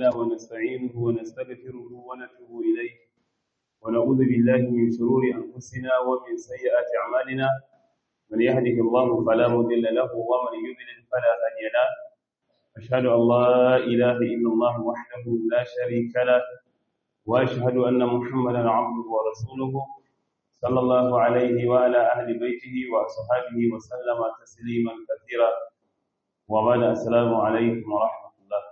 تعالى ونستعينه ونستغفره ونتوب إليه ونعوذ بالله من شرور أنفسنا ومن سيئات أعمالنا من يهده الله فلا مضل له ومن يضلل فلا هادي له أشهد أن لا إله إلا الله وحده لا شريك له وأشهد أن محمدا عبده ورسوله صلى الله عليه وعلى أهل بيته وأصحابه وسلم تسليما كثيرا وبعد السلام عليكم ورحمة الله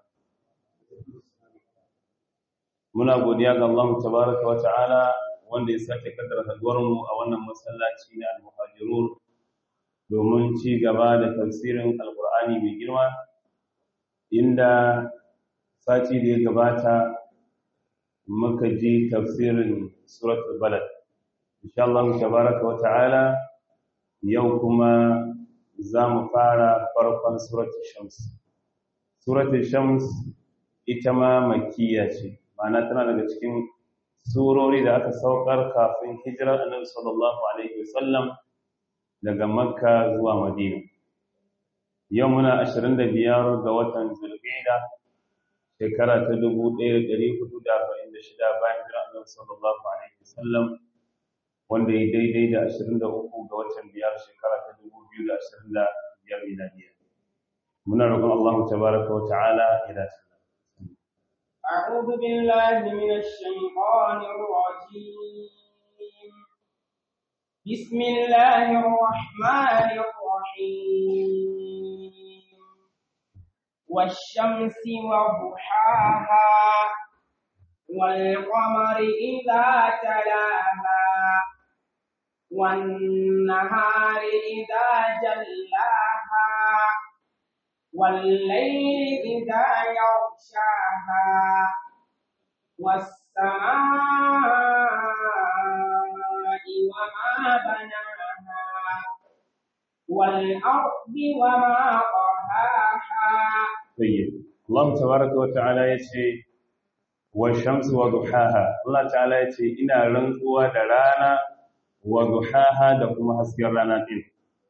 muna godiya ga Allah tabaraka wa ta'ala wanda ya sake kaddara haduwar mu a wannan masallaci na al-muhajirun domin ci gaba da tafsirin alqur'ani mai girma inda sati da ya gabata muka ji tafsirin suratul balad insha Allah tabaraka wa ta'ala yau kuma za mu fara farkon suratul shams suratul shams ita ma makkiya ce ma'ana tana daga cikin surori da aka saukar kafin hijirar annabi sallallahu alaihi wasallam daga makka zuwa madina yau muna 25 ga watan zulqa'da shekara ta 1446 bayan hijirar annabi sallallahu alaihi wasallam wanda ya daidai da 23 ga watan biyar shekara ta 2025 miladiya muna roƙon Allah tabaraka wa ta'ala ya dace أعوذ بالله من الشيطان الرجيم بسم الله الرحمن الرحيم والشمس وضحاها والقمر إذا تلاها والنهار إذا جلاها والليل إذا يغشاها والسماء وما بناها والأرض وما طحاها طيب الله تبارك وتعالى يشي والشمس وضحاها الله تعالى يشي إنا رنقوا درانا وضحاها دكما حسكر رانا دين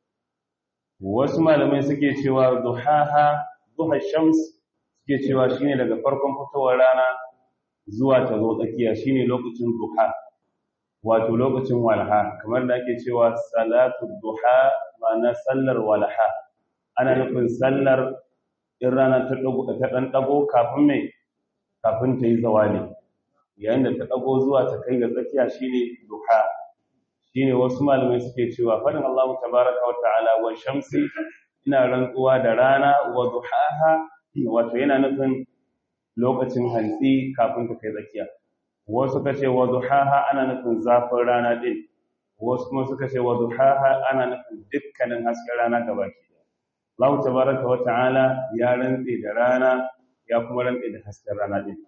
wasu malamai suke cewa duhaha duha shams suke cewa shine daga farkon fitowar rana zuwa ta zo tsakiya shine lokacin duha wato lokacin walha kamar da ake cewa salatu duha ma'ana sallar walha ana nufin sallar in rana ta dago ta dan dago kafin mai kafin ta yi zawali yayin da ta dago zuwa ta kai ga tsakiya shine duha shine wasu malamai suke cewa fadin Allah tabaraka wa ta'ala wa shamsi ina rantsuwa da rana wa duhaha wato yana nufin lokacin hantsi kafin ta kai tsakiya wasu suka ce wa duhaha ana nufin zafin rana din wasu kuma suka ce wa duhaha ana nufin dukkanin hasken rana gabaki Allah tabaraka wa ta'ala ya rantse da rana ya kuma rantse da hasken rana din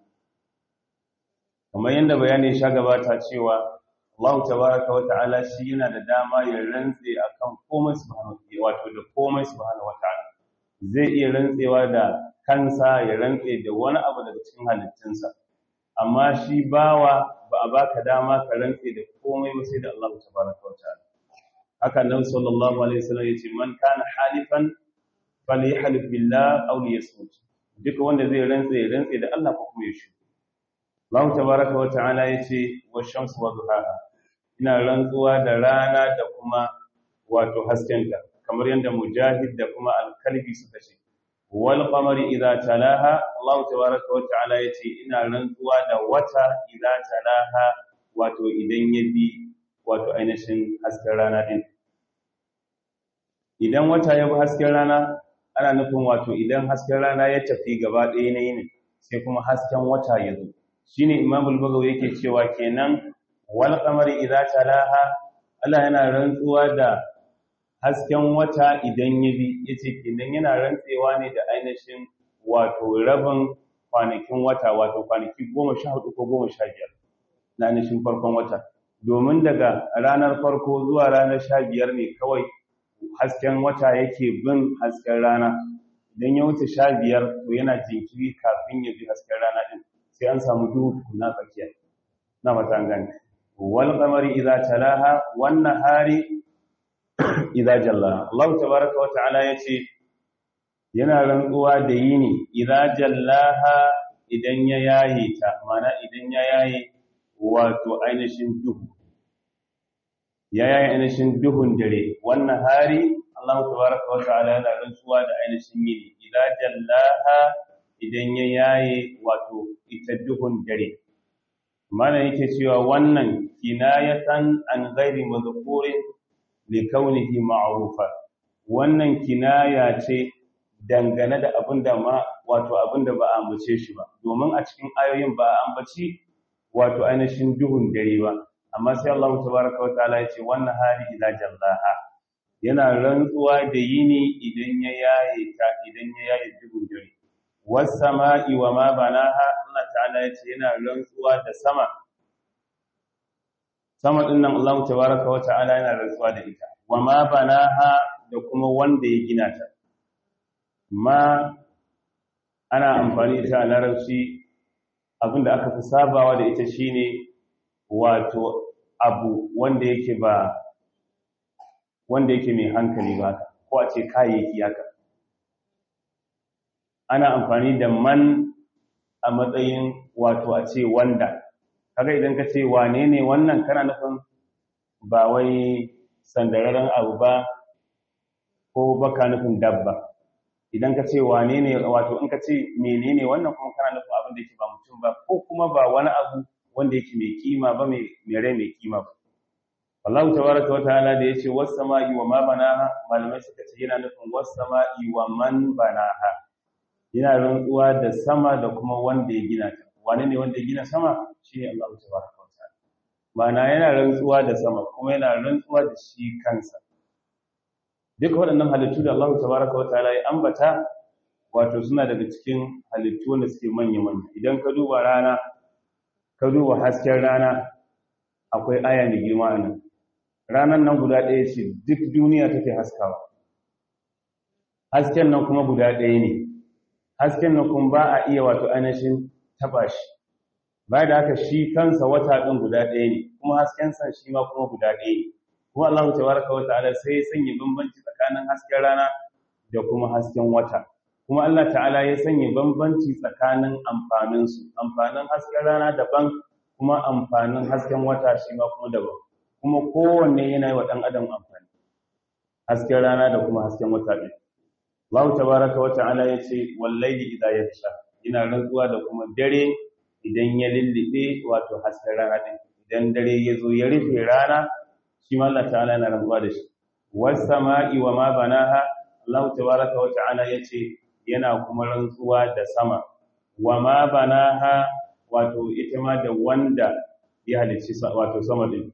kamar yadda bayani sha gabata cewa Allah tabaraka wa ta'ala shi yana da dama ya rantse akan komai subhanahu wato da komai subhanahu wata'ala zai iya rantsewa da kansa ya rantse da wani abu daga cikin halittunsa amma shi bawa ba a baka dama ka rantse da komai ba sai da Allah tabaraka wa ta'ala haka nan sallallahu alaihi wasallam yace man kana halifan falyahlif billah aw liyasmut duka wanda zai rantse ya rantse da Allah ko kuma ya shi Allah tabaraka wa ta'ala yace wa shamsu wa duhaha ina rantsuwa da rana da kuma wato haskenta kamar yadda mujahid da kuma al-kalbi suka ce wal qamari idza talaha Allah tabaraka wa ta'ala yace ina rantsuwa da wata idza talaha wato idan ya bi wato ainihin hasken rana din idan wata ya bi hasken rana ana nufin wato idan hasken rana ya tafi gaba ɗaya na yini sai kuma hasken wata ya zo shine Imam al-Bagawi yake cewa kenan wal qamari idza talaha Allah yana rantsuwa da hasken wata idan ya bi yace kenan yana rantsewa ne da ainihin wato rabin kwanakin wata wato kwanaki 14 ko 15 na ainihin farkon wata domin daga ranar farko zuwa ranar 15 ne kawai hasken wata yake bin hasken rana idan ya wuce 15 to yana jinkiri kafin ya bi hasken rana din sai an samu duhu na tsakiya na mata gani wal qamari idza talaha wan nahari idza jalla Allah tabaaraka wa ta'ala yace yana rantsuwa da yini idza jallaha idan ya yaye ta mana idan ya yaye wato ainihin duhu ya yaye ainihin duhun dare wannan hari Allah tabaraka wa ta'ala yana rantsuwa da ainihin yini idza jallaha idan ya yaye wato ita duhun dare mana yake cewa wannan kinayatan an ghairi mazkurin li kaunihi ma'rufa wannan kinaya ce dangane da abinda ma wato abinda ba a ambace shi ba domin a cikin ayoyin ba a ambaci wato ainihin duhun dare ba amma sai Allah tabaraka wa ta'ala ya ce wannan hali idza jallaha yana rantsuwa da yini idan ya yaye ta idan ya yaye duhun dare was sama'i wa ma banaha Allah ta'ala ya ce yana rantsuwa da sama sama din nan Allah tabaraka wa ta'ala yana rantsuwa da ita wa ma banaha da kuma wanda ya gina ta ma ana amfani da ita a larabci abinda aka fi sabawa da ita shine wato abu wanda yake ba wanda yake mai hankali ba ko a ce kayayyaki haka ana amfani da man a matsayin wato a ce wanda kaga idan ka ce wane ne wannan kana nufin ba wai sandararren abu ba ko baka nufin dabba idan ka ce wane ne wato in ka ce menene wannan kuma kana nufin abin da yake ba mutum ba ko kuma ba wani abu wanda yake mai kima ba mai rai mai kima ba Allah tabaraka wa ta'ala da yace was sama'i wa ma banaha malamai suka ce yana nufin was sama'i wa man banaha yana rantsuwa da sama da kuma wanda ya gina ta wane ne wanda ya gina sama shine Allah tabaraka wa ta'ala ma'ana yana rantsuwa da sama kuma yana rantsuwa da shi kansa duk waɗannan halittu da Allah tabaraka wa ta'ala ya ambata wato suna daga cikin halittu wanda suke manya manya idan ka duba rana ka duba hasken rana akwai aya mai girma a nan ranar nan guda ɗaya ce duk duniya take haskawa hasken nan kuma guda ɗaya ne hasken nan kuma ba a iya wato ainihin taɓa shi ba da haka shi kansa wata ɗin guda ɗaya ne kuma hasken san shi ma kuma guda ɗaya ne kuma Allah tabaraka wa ta'ala sai ya sanya bambanci tsakanin hasken rana da kuma hasken wata kuma Allah ta'ala ya sanya bambanci tsakanin amfaninsu amfanin hasken rana daban kuma amfanin hasken wata shi ma kuma daban kuma kowanne yana yi wa ɗan adam amfani hasken rana da kuma hasken wata ɗin Allah tabaraka wa ta'ala ya ce wallahi idza yaksha ina rantsuwa da kuma dare idan ya lullube wato hasken rana ɗin idan dare ya zo ya rufe rana shi ma Allah ta'ala yana rantsuwa da shi was sama'i wa ma banaha Allah tabaraka wa ta'ala ya ce yana kuma rantsuwa da sama wa ma banaha wato ita ma da wanda ya halicci wato sama din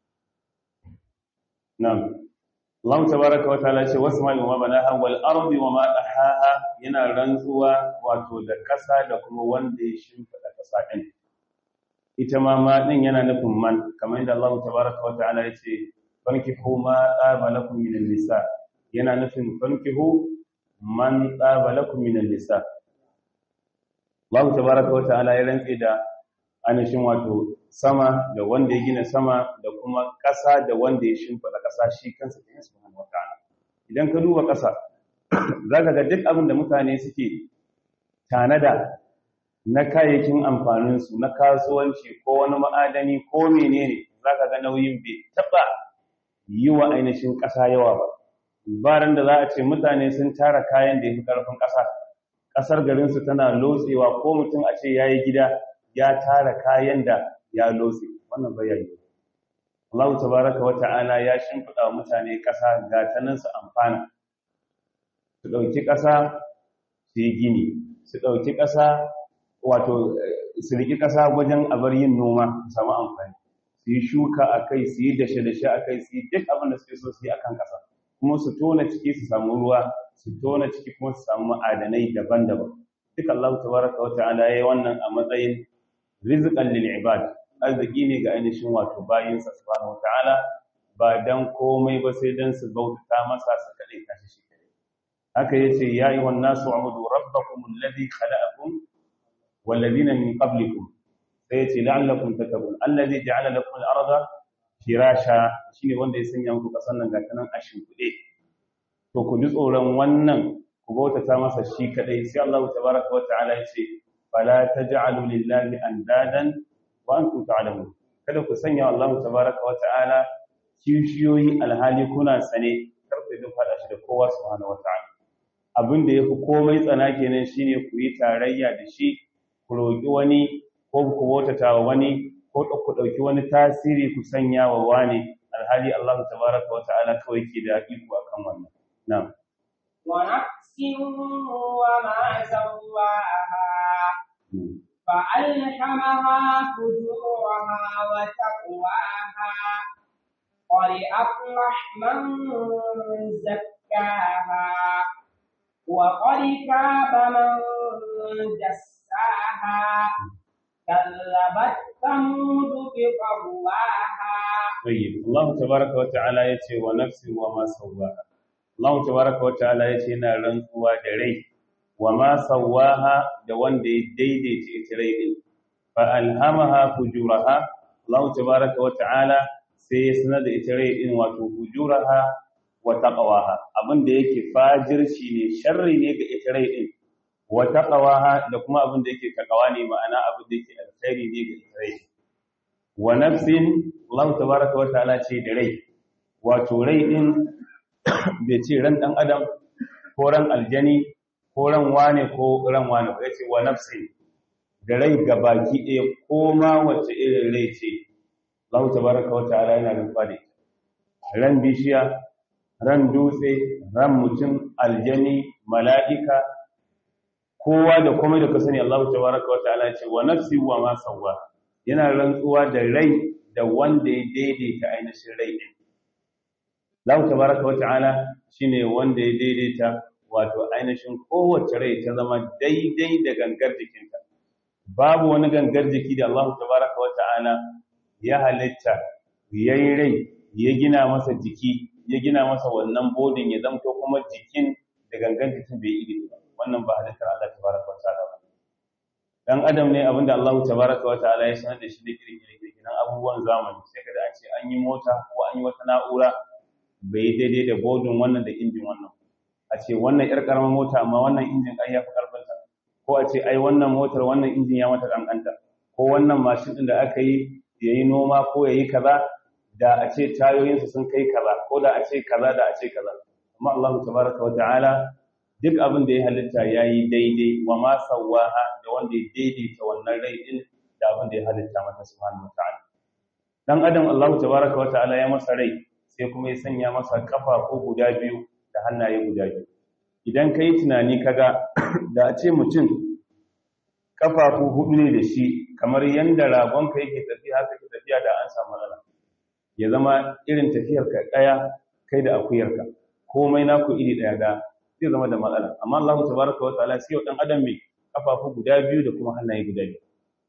na'am Allah tabaraka wa ta'ala ce wasma'i wa ma banaha wal ardi wa ma dahaha yana rantsuwa wato da kasa da kuma wanda ya shimfida kasa din ita ma ma din yana nufin man kamar yadda Allah tabaraka wa ta'ala ya ce fankihu ma tsaba lakum min nisa yana nufin fankihu man tsaba lakum min nisa Allah tabaraka wa ta'ala ya rantse da anishin wato sama da wanda ya gina sama da kuma ƙasa da wanda ya shimfiɗa ƙasa shi kansa da subhanahu wa ta'ala idan ka duba ƙasa zaka ga duk abin da mutane suke tanada na kayayyakin amfanin su na kasuwanci ko wani ma'adani ko menene zaka ga nauyin bai taba yi wa ainihin ƙasa yawa ba baran da za a ce mutane sun tara kayan da ya fi ƙarfin ƙasa ƙasar garinsu tana lotsewa ko mutum a ce ya yi gida ya tara kayan da ya lotse wannan bayani Allah tabaraka wa ta'ala ya shimfiɗa wa mutane ƙasa ga ta nan su amfana su ɗauki ƙasa su yi gini su ɗauki ƙasa wato su riƙi ƙasa wajen abar yin noma su samu amfani su yi shuka a kai su yi dashe-dashe a kai su yi duk abin da suke so su yi a kan ƙasa kuma su tona ciki su samu ruwa su tona ciki kuma su samu ma'adanai daban-daban duk Allah tabaraka wa ta'ala yayi wannan a matsayin rizqan lil ibad arziki ne ga ainihin wato bayinsa subhanahu wa ta'ala ba dan komai ba sai dan su bautata masa su kadai tashi shi kadai haka yace ya ayyuhan nasu ubudu rabbakum alladhi khalaqakum wal ladina min qablikum sai yace la'allakum tattaqun alladhi ja'ala lakum al-arda firasha shine wanda ya sanya muku kasan nan gata nan a shimfiɗe to ku ji tsoron wannan ku bautata masa shi kadai sai Allah tabaraka wa ta'ala ya ce fala taj'alu lillahi andadan wa antum ta'lamun kada ku sanya Allah tabaaraka wa ta'ala kishiyoyi alhali kuna sane kar ku yi fada shi da kowa subhanahu wa ta'ala abin da yafi komai tsana kenan shine ku yi tarayya da shi ku roki wani ko ku bautata wa wani ko ku dauki wani tasiri ku sanya wa wani alhali Allah tabaaraka wa ta'ala kawai ke da iko akan wannan na'am ونفس وما سواها فألهمها فجورها وتقواها قد أفلح من زكاها وقد خاب من دساها كذبت ثمود بطغواها طيب الله تبارك وتعالى يتي ونفس وما سواها Allah tabaraka wata'ala yace yana rantsuwa da rai wa ma sawaha da wanda ya daidaita ita rai din fa alhamaha fujuraha Allah tabaraka wata'ala sai ya sanar da ita rai din wato fujuraha wa taqwaha abinda yake fajirci ne sharri ne ga ita rai din wa taqwaha da kuma abinda yake takawa ne ma'ana abinda yake alkhairi ne ga ita rai wa nafsin Allah tabaraka wata'ala ce da rai wato rai din bai ce ran ɗan adam ko ran aljani ko ran wane ko ran wane ba ya ce wa nafsi da rai gabaki ɗaya ko ma wace irin rai ce Allah tabaraka wa ta'ala yana rufa da ran bishiya ran dutse ran mutum aljani mala'ika kowa da komai da ka sani Allah tabaraka wa ta'ala ce wa nafsi wa ma sawwa yana rantsuwa da rai da wanda ya daidaita ainihin rai din Allah tabaraka wata'ala shine wanda ya daidaita wato ainihin kowace rai ta zama daidai da gangar jikinta babu wani gangar jiki da Allah tabaraka wata'ala ya halitta yayi rai ya gina masa jiki ya gina masa wannan bodin ya zamto kuma jikin da gangar jikin bai iri ba wannan ba halittar Allah tabaraka wata'ala ba dan adam ne abinda Allah tabaraka wata'ala ya sanar da shi da kirkire-kirkiren abubuwan zamani sai kada a ce an yi mota ko an yi wata na'ura bai daidai da bodin wannan da injin wannan a ce wannan yar karamar mota amma wannan injin ai yafi karfinta ko a ce ai wannan motar wannan injin ya mata kankanta ko wannan mashin din da aka yi yayi noma ko yayi kaza da a ce tayoyinsa sun kai kaza ko da a ce kaza da a ce kaza amma Allah tabaraka wa ta'ala duk abin da ya halitta yayi daidai wa ma sawaha da wanda ya daidaita wannan rai din da abin da ya halitta mata subhanahu wa ta'ala dan adam Allah tabaraka wa ta'ala ya masa rai sai kuma ya sanya masa kafafu guda biyu da hannaye guda biyu idan ka yi tunani kaga da a ce mutum kafafu hudu ne da shi kamar yadda ragonka yake tafiya haka ke tafiya da an samu matsala ya zama irin tafiyar ka daya kai da akuyarka komai naku iri daya da zai zama da matsala amma Allah tabaraka wa ta'ala sai dan adam mai kafafu guda biyu da kuma hannaye guda biyu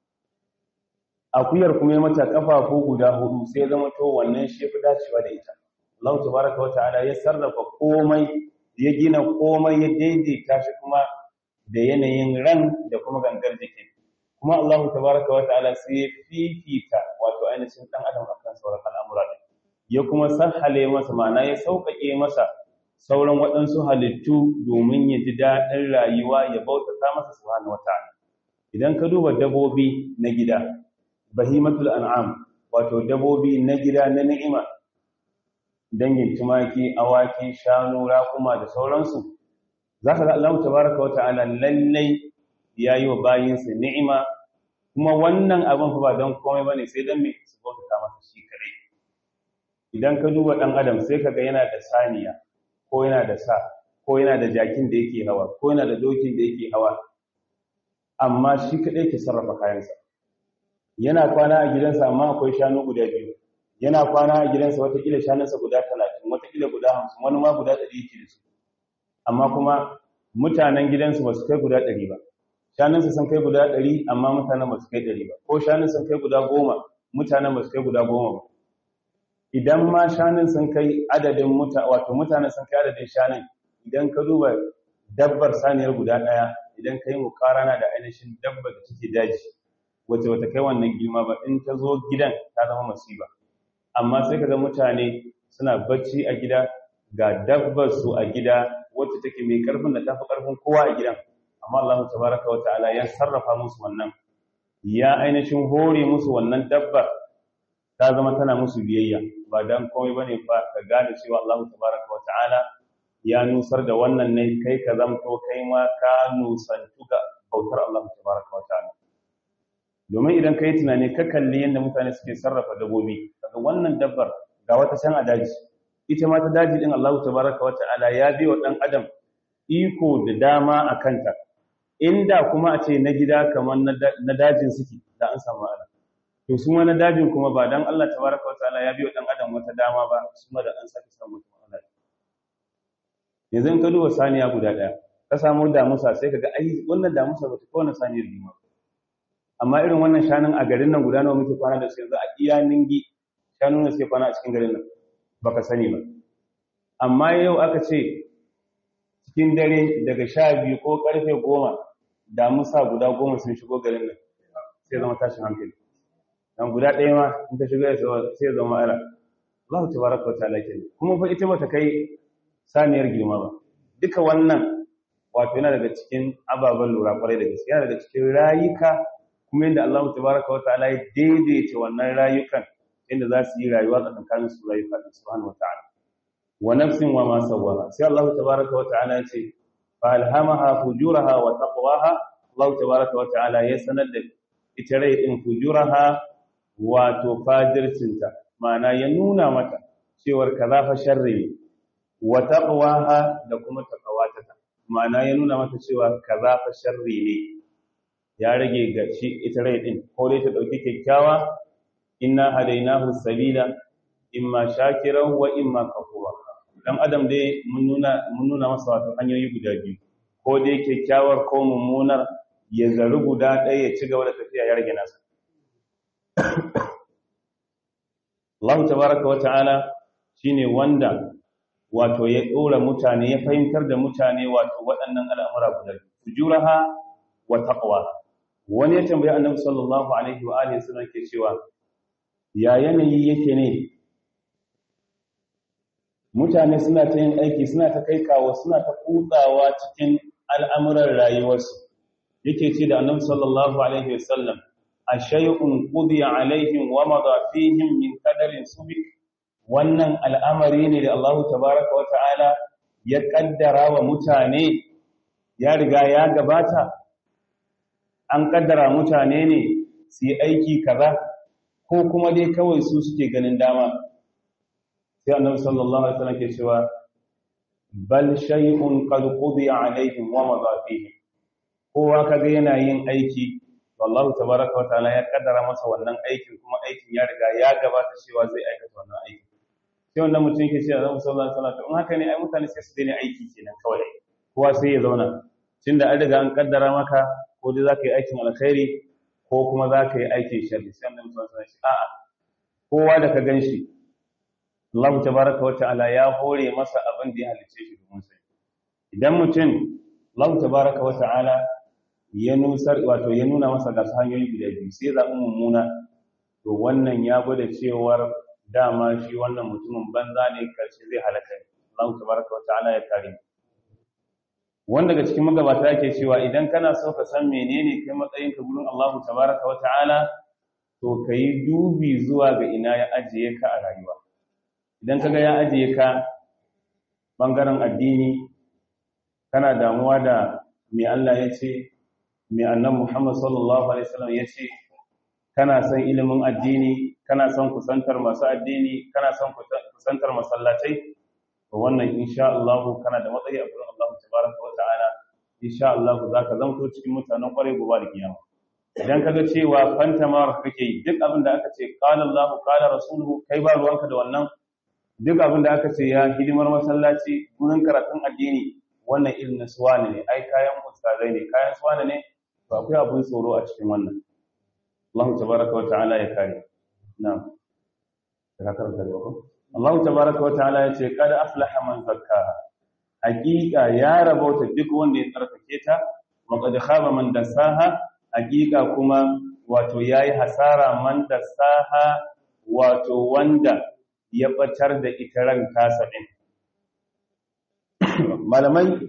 akuyar kuma ya mata kafafu guda hudu sai ya zama to wannan shi fi dacewa da ita Allah tabaraka wa ta'ala ya sarrafa komai ya gina komai ya daidaita shi kuma da yanayin ran da kuma gangar jikin kuma Allah tabaraka wa ta'ala sai ya fifita wato ainihin dan adam akan sauran al'amura ya kuma sahale masa ma'ana ya sauƙaƙe masa sauran waɗansu halittu domin ya ji daɗin rayuwa ya bautata masa subhanahu wa ta'ala idan ka duba dabobi na gida bahimatul an'am wato dabobi na gida na ni'ima dangin tumaki awaki shanu raƙuma da sauransu zaka ga Allah tabaaraka wa ta'ala lallai yayi wa bayinsa ni'ima kuma wannan abin fa ba don komai bane sai dan me su bauta masa shi kare idan ka duba dan adam sai kaga yana da saniya ko yana da sa ko yana da jakin da yake hawa ko yana da dokin da yake hawa amma shi kadai ke sarrafa kayansa yana kwana a gidansa amma akwai shanu guda biyu yana kwana a gidansa watakila shanunsa guda talatin watakila guda hamsin wani ma guda ɗari yake da su amma kuma mutanen gidansu ba su kai guda ɗari ba shanunsa sun kai guda ɗari amma mutanen ba su kai ɗari ba ko shanun sun kai guda goma mutanen ba su kai guda goma ba idan ma shanun sun kai adadin muta wato mutanen sun kai adadin shanun idan ka duba dabbar saniyar guda ɗaya idan ka yi mukarana da ainihin dabbar da take daji wace wata kai wannan girma ba in ta zo gidan ta zama masiba amma sai ka ga mutane suna bacci a gida ga dabbar su a gida wacce take mai karfin da tafi karfin kowa a gidan amma Allah tabaraka wa ta'ala ya sarrafa musu wannan ya ainihin hore musu wannan dabbar ta zama tana musu biyayya ba dan komai bane fa ka gane cewa Allah tabaraka wa ta'ala ya nusar da wannan ne kai ka zamto kai ma ka nusantu ga bautar Allah tabaraka wa ta'ala domin idan kai tunani ka kalli yadda mutane suke sarrafa dabbobi daga wannan dabbar ga wata can a daji ita ma ta daji din Allah tabaraka wa ta'ala ya bi wa dan adam iko da dama a kanta inda kuma a ce na gida kamar na dajin suke da an samu ala to su ma na dajin kuma ba dan Allah tabaraka wa ta'ala ya bi wa dan adam wata dama ba su ma da an sake samu wata ala yanzu in ka duba saniya guda daya ka samu damusa sai ka ga ai wannan damusa ba ta kowane saniyar bima amma irin wannan shanun a garin nan guda nawa muke kwana da su yanzu a iya ningi shanu ne suke kwana a cikin garin nan baka sani ba amma yau aka ce cikin dare daga sha biyu ko karfe goma damusa guda goma sun shigo garin nan sai zama tashin hankali dan guda ɗaya ma in ta shigo sai zama ala Allah ta baraka wa ta'ala kenan kuma fa ita bata kai saniyar girma ba duka wannan wato yana daga cikin ababen lura kwarai da gaske yana daga cikin rayuka kuma yadda Allah tabaraka wa ta'ala ya daidaita wannan rayukan inda za su yi rayuwa tsakanin su rayuka da subhanahu wa ta'ala wa nafsin wa ma sawwaha sai Allah tabaraka wa ta'ala ya ce fa alhamaha fujuraha wa taqwaha Allah tabaraka wa ta'ala ya sanar da ita rai din fujuraha wato fajircinta ma'ana ya nuna mata cewar kaza fa sharri ne wa taqwaha da kuma taqawata ma'ana ya nuna mata cewa kaza fa sharri ne ya rage ga shi ita rai din ko dai ta dauki kyakkyawa inna hadainahu sabila imma shakiran wa imma kafura dan adam dai mun nuna mun nuna masa wato hanyoyi guda biyu ko dai kyakkyawar ko mummunar ya zaru guda ɗaya ya ci gaba da tafiya ya rage nasa Allah tabaraka wa ta'ala shine wanda wato ya dora mutane ya fahimtar da mutane wato waɗannan al'amura guda biyu fujuraha wa taqwaha wani ya tambayi annabi sallallahu alaihi wa alihi sallam ke cewa ya yanayi yake ne mutane suna ta yin aiki suna ta kai kawo suna ta kutsawa cikin al'amuran rayuwarsu yake ce da annabi sallallahu alaihi wa sallam ashay'un qudiya alaihim wa madha fihim min qadarin subik wannan al'amari ne da Allah tabaaraka wa ta'ala ya kaddara wa mutane ya riga ya gabata an kaddara mutane ne su yi aiki kaza ko kuma dai kawai su suke ganin dama sai annabi sallallahu alaihi wasallam ke cewa bal shay'un qad qudiya alaihim wa madha fihi kowa kaga yana yin aiki wallahu tabaaraka wa ta'ala ya kaddara masa wannan aikin kuma aikin ya riga ya gabata cewa zai aikata wannan aiki sai wannan mutum ke cewa annabi sallallahu alaihi wasallam in haka ne ai mutane sai su daina aiki kenan kawai kowa sai ya zauna tunda an riga an kaddara maka ko dai zaka yi aikin alkhairi ko kuma zaka yi aikin sharri sai annabi sallallahu alaihi wasallam a'a kowa da ka ganshi Allah tabaraka wa ta'ala ya hore masa abin da ya halice shi domin sai idan mutum Allah tabaraka wa ta'ala ya nusar wato ya nuna masa ga hanyoyi guda biyu sai zaɓi mummuna to wannan ya gwada cewar dama shi wannan mutumin banza ne karshe zai halaka Allah tabaraka wa ta'ala ya kare wanda daga cikin magabata yake cewa idan kana so ka san menene kai matsayin ka gurin Allah tabaraka wa ta'ala to kai dubi zuwa ga ina ya ajiye ka a rayuwa idan kaga ya ajiye ka bangaren addini kana damuwa da me Allah ya ce me annabi Muhammad sallallahu alaihi wasallam ya ce kana son ilimin addini kana son kusantar masu addini kana son kusantar masallatai to wannan insha Allah kana da matsayi a gurin Allah tabaraka wa ta'ala insha Allah zaka zanto cikin mutanen kware gobe da kiyama idan kaga cewa fantamar kake yi duk abin da aka ce qala Allah qala rasuluhu kai ba ruwanka da wannan duk abin da aka ce ya hidimar masallaci gurin karatun addini wannan irin na suwane ne ai kayan ustazai ne kayan suwane ne ba akwai abin tsoro a cikin wannan Allah tabaraka wa ta'ala ya kare na'am da karanta da ko Allah tabaraka wa ta'ala ya ce kad aflaha man zakkaha haqiqa ya rabauta duk wanda ya tsarkake ta wa qad khaba man dasaha haqiqa kuma wato yayi hasara man dasaha wato wanda ya batar da ita ran tasa din malamai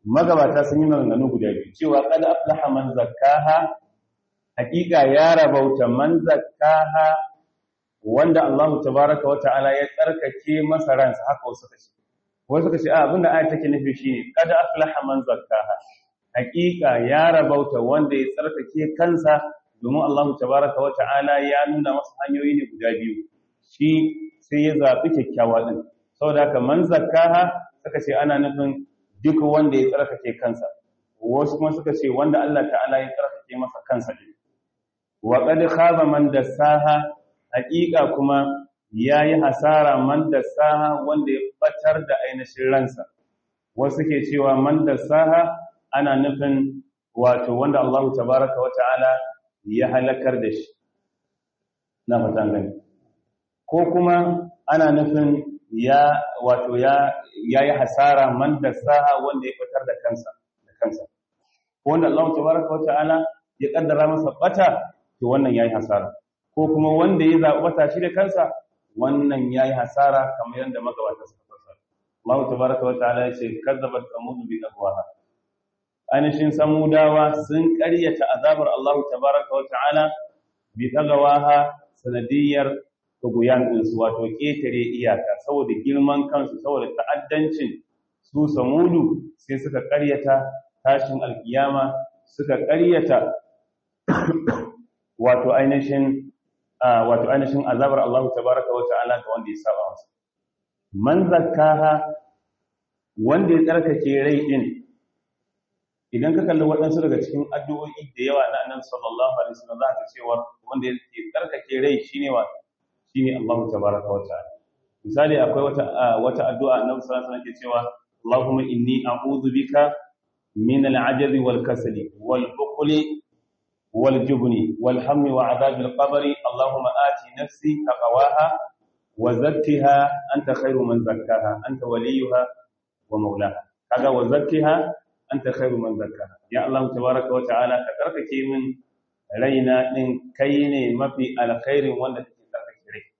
magabata sun yi maganganu guda biyu cewa qad aflaha man zakkaha hakika ya rabauta man zakkaha wanda Allah tabaraka wa ta'ala ya tsarkake masa ransa haka wasu kace wasu kace a abinda ayat take nufi shine qad aflaha man zakkaha hakika ya rabauta wanda ya tsarkake kansa domin Allah tabaraka wa ta'ala ya nuna masa hanyoyi ne guda biyu shi sai ya zabi kyakkyawa din saboda haka man zakkaha suka ce ana nufin duk wanda ya tsarkake kansa wasu kuma suka ce wanda Allah ta'ala ya tsarkake masa kansa din wa qad khaba man dassaha haqiqa kuma yayi hasara man dassaha wanda ya batar da ainihin ransa wasu ke cewa man dassaha ana nufin wato wanda Allah tabaaraka wa ta'ala ya halakar da shi na fatan gani ko kuma ana nufin ya wato ya yayi hasara man dassaha wanda ya batar da kansa da kansa wanda Allah tabaaraka wa ta'ala ya kaddara masa bata to wannan yayi hasara ko kuma wanda ya zaɓi bata shi da kansa wannan yayi hasara kamar yadda magabata suka fassara Allah tabaraka wa ta'ala ya ce kazzabat samud bi aqwaha anishin samudawa sun ƙaryata azabar Allah tabaraka wa ta'ala bi aqwaha sanadiyar tuguyan din su wato ketare iyaka saboda girman kansu saboda ta'addancin su samudu sai suka ƙaryata tashin alkiyama suka ƙaryata wato ainihin wato ainihin azabar Allah tabaraka wa ta'ala ga wanda ya saba masa man zakkaha wanda ya tsarkake rai din idan ka kalli waɗansu daga cikin addu'o'i da yawa na annabi sallallahu alaihi wasallam za ka cewa wanda ya tsarkake rai shine wa shine Allah tabaraka wa ta'ala misali akwai wata wata addu'a annabi sallallahu alaihi wasallam ke cewa Allahumma inni a'udhu bika min al-'ajazi wal kasali wal bukhli والجبن والهم وعذاب القبر اللهم آت نفسي تقواها وزكها أنت خير من زكاها أنت وليها ومولاها كذا وزكها أنت خير من زكاها يا الله تبارك وتعالى كتركك من رينا إن كيني ما في الخير وأنت تتركك ري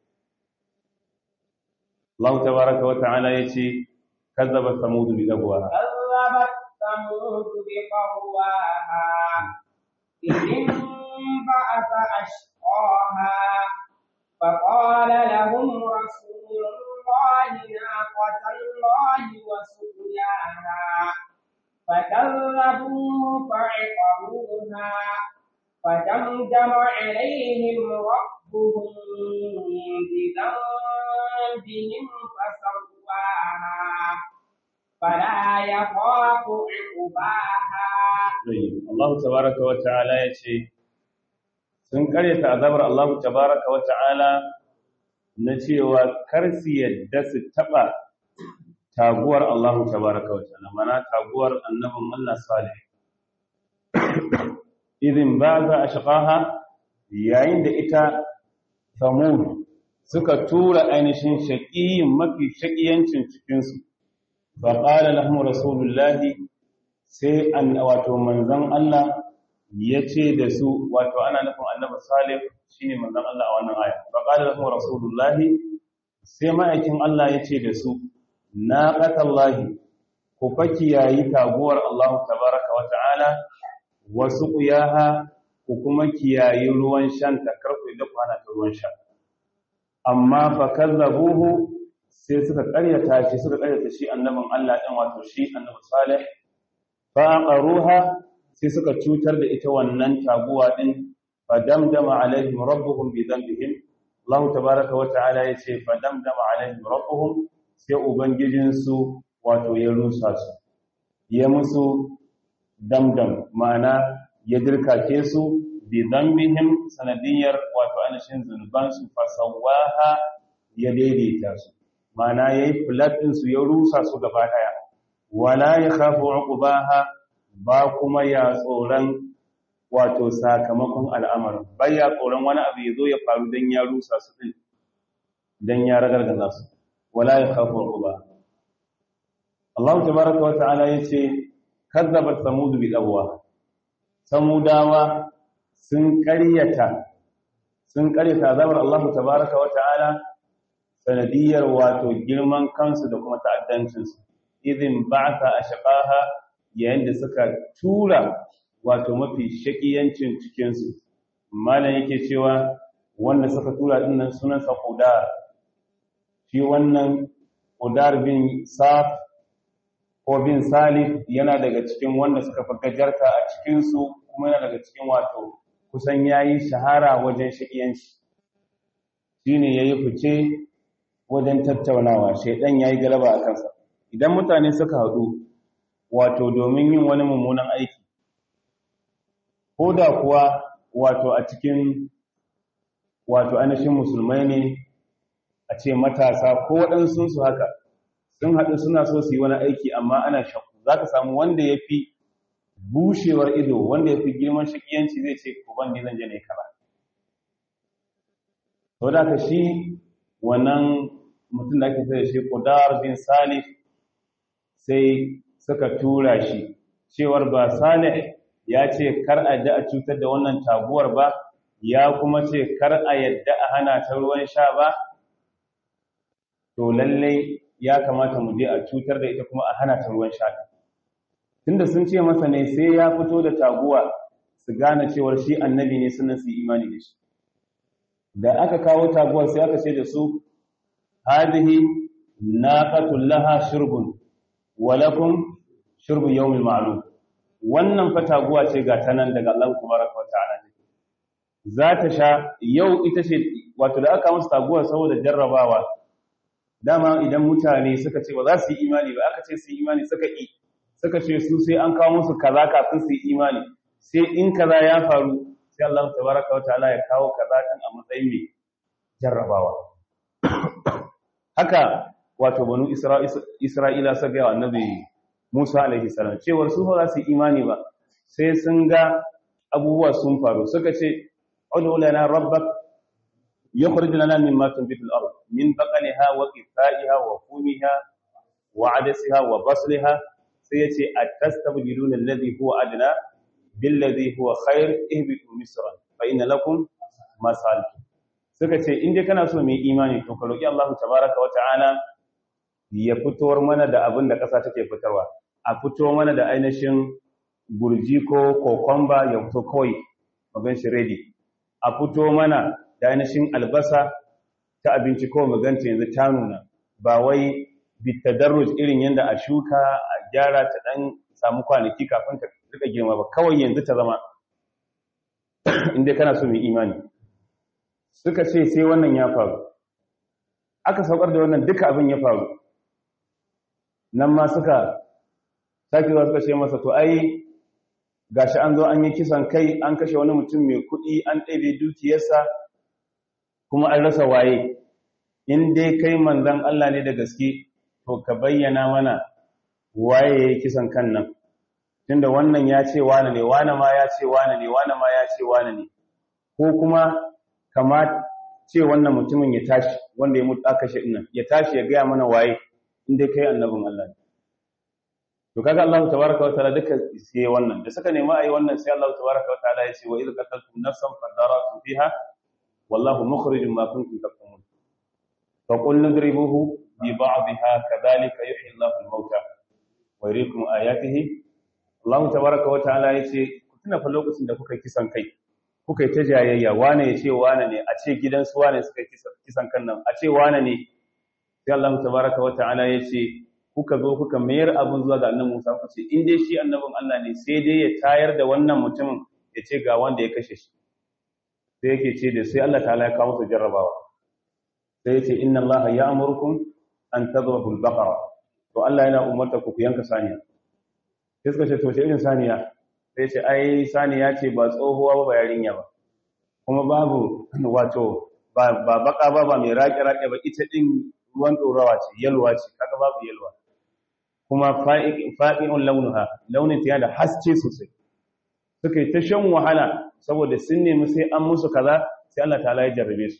الله تبارك وتعالى يشي كذب ثمود بذبوها كذبت ثمود بقواها إذ انبعث أشقاها فقال لهم رسول الله ناقة الله وسقياها فكذبوه فعقروها فدمدم عليهم ربهم بذنبهم فسواها فلا يخاف عقباها Allah tabaraka wa ta'ala ya ce sun karyata azabar Allah tabaraka wa ta'ala na cewa kar su yadda su taba taguwar Allah tabaraka wa ta'ala mana taguwar annabin Allah salih idin ba za a shiqaha yayin da ita samud suka tura ainihin shaqiyin mafi shaqiyancin cikin su fa qala lahum rasulullahi sai an wato manzon Allah ya ce da su wato ana nufin annabi salih shine manzon Allah a wannan aya fa qala lahum rasulullah sai ma'aikin Allah ya ce da su naqatallahi ku faki yayi taguwar Allah tabaraka wa ta'ala wa suqiyaha ku kuma kiyayi ruwan shan ta karku da kwana ta ruwan sha amma fa kazzabuhu sai suka karyata shi suka karyata shi annabin Allah din wato shi annabi salih faqaruha sai suka cutar da ita wannan taguwa din fadamdama alaihim rabbuhum bi dhanbihim Allah tabaaraka wa ta'ala yace fadamdama alaihim rabbuhum sai ubangijin su wato ya rusa su ya musu damdam ma'ana ya dirkake su bi dhanbihim sanadiyar wato anashin zunuban su fasawaha ya daidaita su ma'ana yayi flat din su ya rusa su gaba daya wala ya khafu uqbaha ba kuma ya tsoron wato sakamakon al'amarin bai ya tsoron wani abu yazo ya faru dan ya rusa su din dan ya ragargaza su wala ya khafu uqba Allah tabaaraka wa ta'ala yace kazzabat samud bi dawwa samudawa sun ƙaryata sun ƙaryata azabar Allah tabaaraka wa ta'ala sanadiyar wato girman kansu da kuma ta'addancinsu idin ba'atha ashqaha yayin da suka tura wato mafi shakiyancin cikinsu malam yake cewa wanda suka tura dinnan sunansa Qudar shi wannan Qudar bin Saf ko bin Salif yana daga cikin wanda suka fi gajarta a cikinsu kuma yana daga cikin wato kusan yayi shahara wajen shakiyanci shine yayi fice wajen tattaunawa shaidan yayi galaba a kansa idan mutane suka haɗu wato domin yin wani mummunan aiki ko da kuwa wato a cikin wato ainihin musulmai ne a ce matasa ko waɗansu su haka sun haɗu suna so su yi wani aiki amma ana shakku za ka samu wanda ya fi bushewar ido wanda ya fi girman shakiyanci zai ce ko ban zan je ne kara to da ka shi wannan mutum da ake sai shi Qudar bin Salih sai suka tura shi cewar ba Salih ya ce kar a da a cutar da wannan taguwar ba ya kuma ce kar a yadda a hana ta ruwan sha ba to lallai ya kamata mu je a cutar da ita kuma a hana ta ruwan sha tunda sun ce masa ne sai ya fito da taguwa su gane cewar shi annabi ne sunan su imani da shi da aka kawo taguwar sai aka ce da su hadihi naqatul laha shurbun wa lakum shurbu yawmil ma'lum wannan fa taguwa ce ga tanan daga Allah tabaraka wa ta'ala za ta sha yau ita ce wato da aka musu taguwar saboda jarrabawa dama idan mutane suka ce ba za su yi imani ba aka ce su yi imani suka yi suka ce su sai an kawo musu kaza kafin su yi imani sai in kaza ya faru sai Allah tabaraka wa ta'ala ya kawo kaza din a matsayin mai jarrabawa haka wato banu Isra'ila suka ga annabi Musa alaihi salam cewar su ba za su yi imani ba sai sun ga abubuwa sun faru suka ce ud'u lana rabbak yukhrij lana mimma tunbitu al-ard min baqaliha wa qithaiha wa fumiha wa adasiha wa basliha sai yace at-tastabdiluna alladhi huwa adna billadhi huwa khair ihbitu misran fa inna lakum ma sa'altum suka ce in dai kana so mu yi imani to ka roki Allah tabaaraka wa ta'ala ya fitowar mana da abin da ƙasa take fitarwa a fito mana da ainihin gurji ko kokomba ya fito kawai magan shi ready a fito mana da ainihin albasa ta abinci kawai maganta yanzu ta nuna ba wai bitadarruj irin yadda a shuka a gyara ta dan samu kwanaki kafin ta rika girma ba kawai yanzu ta zama inda kana so mai imani suka ce sai wannan ya faru aka saukar da wannan duka abin ya faru nan ma suka sake zuwa suka ce masa to ai gashi an zo an yi kisan kai an kashe wani mutum mai kuɗi an ɗabe dukiyarsa kuma an rasa waye in dai kai manzon Allah ne da gaske to ka bayyana mana waye yayi kisan kan nan tunda wannan ya ce wane ne wane ma ya ce wane ne wane ma ya ce wane ne ko kuma kama ce wannan mutumin ya tashi wanda ya mutu aka shi nan ya tashi ya gaya mana waye in dai kai annabin Allah ne to kaga Allah tabaaraka wa ta'ala duka sai wannan da suka nemi ayi wannan sai Allah tabaaraka wa ta'ala ya ce wa idh qataltum nafsan fadaratum fiha wallahu mukhrijum ma kuntum taktumun fa qul nadribuhu bi ba'dihha kadhalika yuhyi Allahu al-mauta wa yuriikum ayatihi Allah tabaaraka wa ta'ala ya ce ku tuna fa lokacin da kuka kisan kai kuka yi ta jayayya wane ya ce wane ne a ce gidansu wane suka kisan kan nan a ce wane ne sai Allah tabaaraka wa ta'ala ya ce kuka zo kuka mayar abin zuwa ga annabi Musa ku ce in dai shi annabin Allah ne sai dai ya tayar da wannan mutumin ya ce ga wanda ya kashe shi sai yake ce da sai Allah ta'ala ya kawo su jarrabawa sai ya ce inna Allah ya'murukum an tadhbahu al-baqara to Allah yana umarta ku ku yanka saniya sai suka ce to ce irin saniya sai ce ai saniya ce ba tsohuwa ba ba yarinya ba kuma babu wato ba baka ba ba mai raƙe-raƙe ba ita din ruwan ɗorawa ce yalwa ce kaga babu yalwa kuma fa'i'un launuha launin ta da haske sosai suka yi ta shan wahala saboda sun nemi sai an musu kaza sai Allah ta'ala ya jarrabe su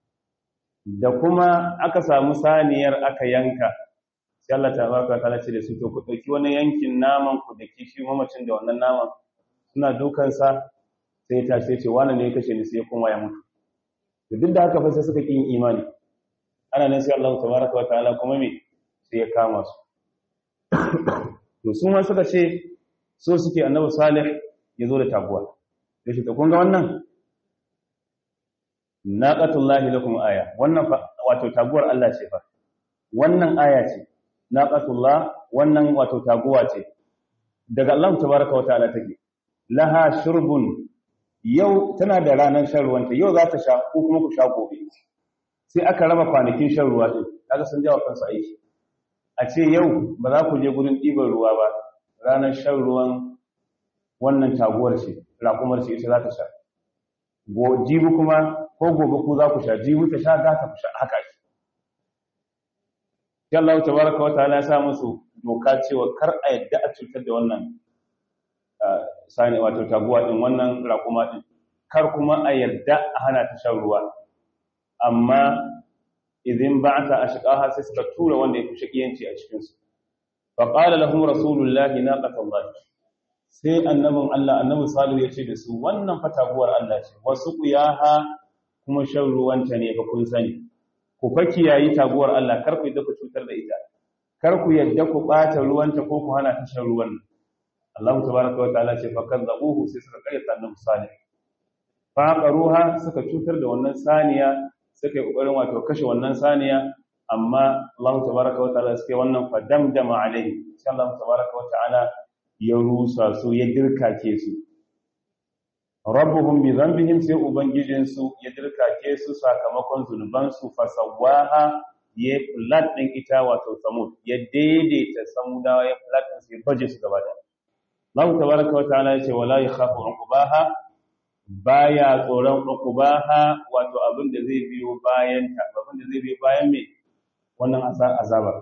da kuma aka samu saniyar aka yanka sai Allah ta'ala ce da su to ku ɗauki wani yankin naman ku da kishi mamacin da wannan naman suna dukansa sai ta ce wani ne ya kashe ni sai kuma ya mutu duk da haka fa sai suka kin imani ana nan sai Allah tabaraka wa ta'ala kuma me sai ya kama su to sun ma suka ce so suke annabi salih ya zo da taguwa da shi ta kun ga wannan naqatullahi lakum aya wannan wato taguwar Allah ce fa wannan aya ce naqatullah wannan wato taguwa ce daga Allah tabaraka wa ta'ala take laha shurbun yau tana da ranar shan ruwanta yau za ta sha ko kuma ku sha gobe sai aka raba kwanakin shan ruwa din kaga sun jawo kansu aiki a ce yau ba za ku je gurin ɗiban ruwa ba ranar shan ruwan wannan taguwar ce raƙumar ce ita za ta sha jibi kuma ko gobe ku za ku sha jibi ta sha za ta sha haka ce sai Allah tabaraka wa ta'ala ya sa musu doka cewa kar a yadda a cutar da wannan sani wato taguwa din wannan raƙuma din kar kuma a yadda a hana ta shan ruwa amma idan ba'ata ashqaha sai suka tura wanda ya fi shakiyanci a cikin su fa qala lahum rasulullahi naqatallahi sai annabin Allah annabi salihu ya ce da su wannan fa taguwar Allah ce wasu qiyaha kuma shan ruwanta ne ga kun sani ku fa kiyayi taguwar Allah kar ku yadda ku cutar da ita kar ku yadda ku bata ruwanta ko ku hana ta shan ruwan Allah tabaraka wa ta'ala ce fa kadzabuhu sai suka kayyata annabi salih fa qaruha suka cutar da wannan saniya suka yi kokarin wato kashe wannan saniya amma Allah tabaraka wa ta'ala suke wannan fa damdama alaihi sai Allah tabaraka wa ta'ala ya rusa su ya dirkake su rabbuhum bi dhanbihim sai ubangijin su ya dirkake su sakamakon zunuban su fasawaha ya flat din ita wato samud ya daidaita samudawa ya flat din su ya baje su gaba da Allah tabaraka wa ta'ala ya ce wala yakhafu uqbaha baya tsoron uqbaha wato abin da zai biyo bayan ta abin da zai biyo bayan me wannan azaba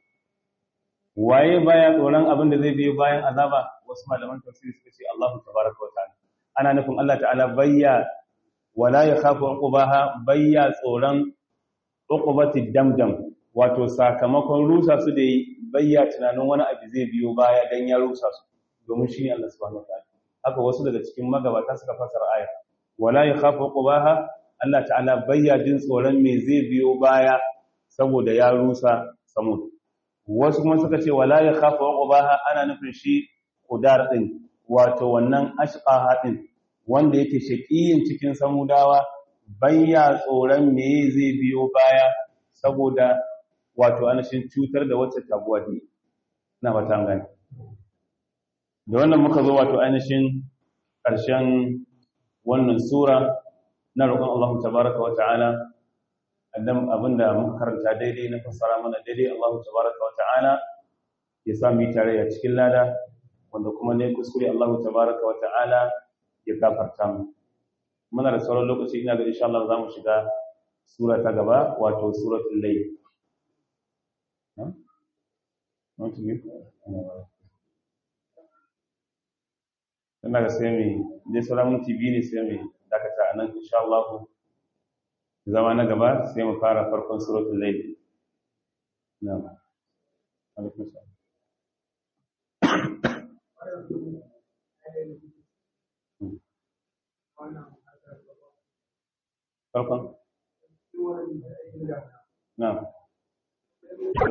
waye baya tsoron abin da zai biyo bayan azaba wasu malaman tafsiri suka ce Allahu tabaraka wa ta'ala ana nufin Allah ta'ala bayya wala yakhafu uqbaha bayya tsoron uqbati damdam wato sakamakon rusa su da bayya tunanin wani abu zai biyo baya dan ya rusa su domin shine Allah subhanahu wa ta'ala haka wasu daga cikin magabata suka fasara aya wala yakhafu uqbaha Allah ta'ala bayya jin tsoron me zai biyo baya saboda ya rusa samud wasu kuma suka ce wala ya khafa uqbaha ana nufin shi kudar din wato wannan ashqaha din wanda yake shaqiyin cikin samudawa bayya tsoron me zai biyo baya saboda wato anashin cutar da wacce taguwa ne na fata gani da wannan muka zo wato ainihin ƙarshen wannan sura na roƙon Allah tabaraka wa ta'ala adam abinda muka karanta daidai na fassara mana daidai Allah tabaraka wata'ala ya sa mu tare a cikin lada wanda kuma ne kuskure Allah tabaraka wata'ala ya gafarta mu muna da sauran lokaci ina ga insha Allah zamu shiga sura ta gaba wato suratul layl ina ga sai mai dai sauran minti biyu ne sai mai dakata a nan insha Allah zama na gaba sai mu fara farkon suratul layl na'am alaikum salam farkon na'am